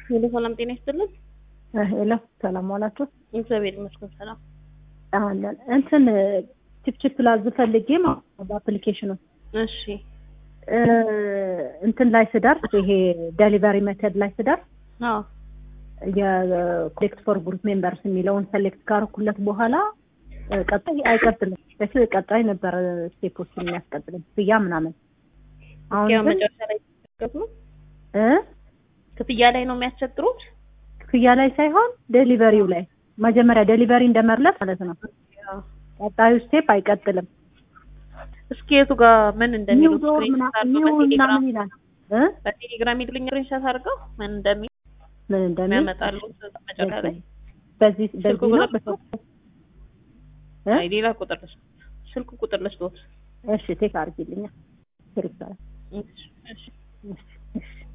ሄሎ ሰላም ጤና ይስጥልን። ሄሎ ሰላም ዋላችሁ። እግዚአብሔር ይመስገን ሰላም። አለን እንትን ቺፕቺፕ ላዝ ፈልጌ ማለት ነው በአፕሊኬሽኑ እሺ እ እንትን ላይ ስደርስ ይሄ ዴሊቨሪ ሜተድ ላይ ስደርስ አዎ የኮሌክት ፎር ግሩፕ ሜምበርስ የሚለውን ሰሌክት ካረኩለት በኋላ እ ቀጣይ አይቀጥልም። በፊት ቀጣይ ነበር ስቴፖችን የሚያስቀጥልም ክፍያ ምናምን። አሁን ያው ግን መጨረሻ ላይ ሲከፍሉ እ ክፍያ ላይ ነው የሚያስቸግሩት። ክፍያ ላይ ሳይሆን ዴሊቨሪው ላይ መጀመሪያ ዴሊቨሪ እንደመርለት ማለት ነው። ቀጣዩ ስቴፕ አይቀጥልም። እስኪ የቱ ጋር ምን ኒው እንደሚሉ ዶር ስክሪንሾት አድርገው ኒው በቴሌግራም ምናምን ይላል እ በቴሌግራም ይልኝ ስክሪንሾት አድርገው ምን እንደሚል ምን እንደሚል የሚያመጣሉ መጨረሻ ላይ በዚህ ስልክ በዚህ ነው ቁጥር ልስጦት? እ? አይ ሌላ ቁጥር ልስጥ ስልክ ቁጥር ልስጦት። እሺ ቴክ አድርጊልኛ ስልክ እሺ እሺ እሺ እሺ